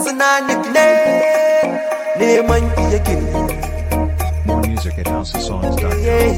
sinanik ne neman iya gini More music at houseofsongs.com.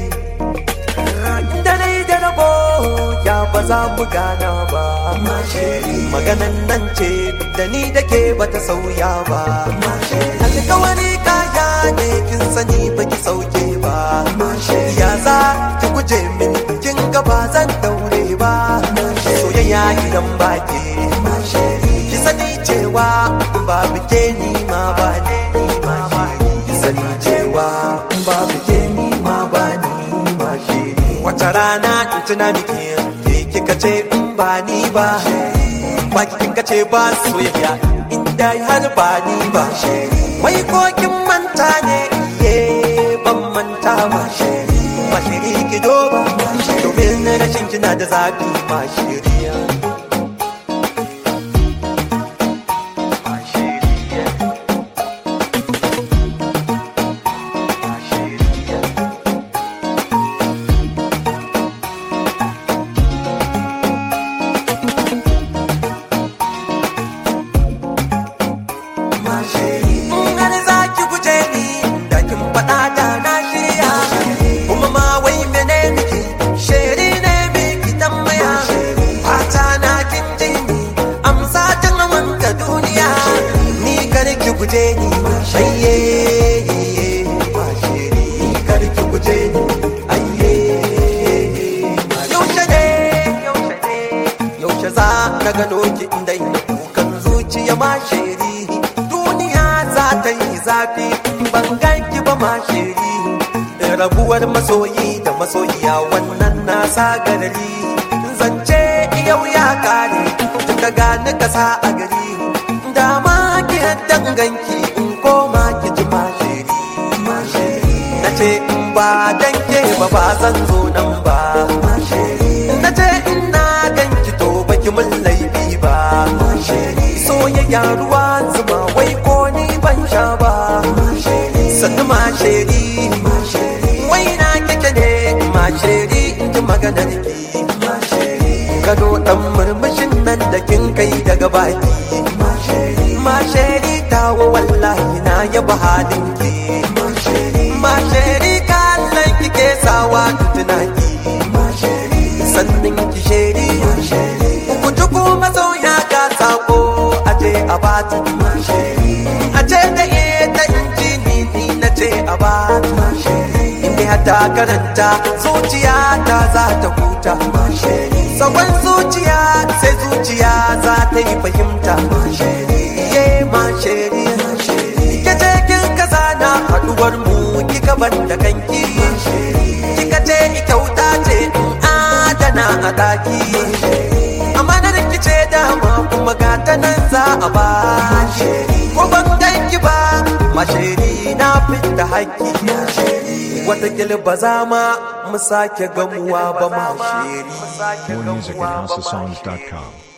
da dai da rabo ya ba za mu gana ba maganan nan ce da ni da ke bata sauya ba alkawari kaya ne kin sani baki sauke ba ya za ki guje min kin ga ba zan daure ba soyayya gidan baki ki sani cewa babu ke ni ma ba ni ma ki sani cewa babu ke ni ma ba ni ma shi wata rana in tuna miki ke kika ce in ba ni ba ba kin ce ba soyayya in dai har ba ni ba wai ko kin manta ne ye ban manta ba ba shiri ki doba domin rashin kina da zafi ba shiriya ba shiriya ba shiriya In har za ki guje ni da kin faɗa da na shirya kuma ma wai mene nake sheri ne me ki tambaya fata na kin ji ni amsa tun wanka duniya ni kar ki guje ni ayye ma sheri ni kar ki guje ni ayye yaushe ne yaushe ne yaushe za na gano ki inda ina kukan zuciya ma sheri duniya za ta yi zafi ban ganki ba ma shiri rabuwar masoyi da masoyiya wannan na sa garari zance yau ya kare duka gani kasa a gari dama ki danganki in koma ki ji ma shiri na ce in ba danke ba ba zan zo nan ba na ce ina ganki to baki mun laifi ba soyayya ruwa zuma wai ko ni ban sha ba sannu ma sheri wai na kike ne ma sheri in ji maganar ki gado dan murmushin nan da kin kai daga baki ma sheri tawo wallahi na yaba halin ki ma sheri kallon kike sawa tunaki sannin ki sheri ku ji kuma sauya ga sako aje a bata aje da ita inji ni ni na ce a bata inda hata karanta zuciya ta za ta huta sakon zuciya sai zuciya za ta yi fahimta ye ma sheri ke ce kin kaza na haduwar mu kika ban da kanki kika ce kyauta ce in adana a daki amma na rikice dama kuma ga ta nan za a ba ko ban ganki ba mashiri na fita haƙƙi watakila ba za ma mu sake gamuwa ba mashiri More music at houseofsongs.com.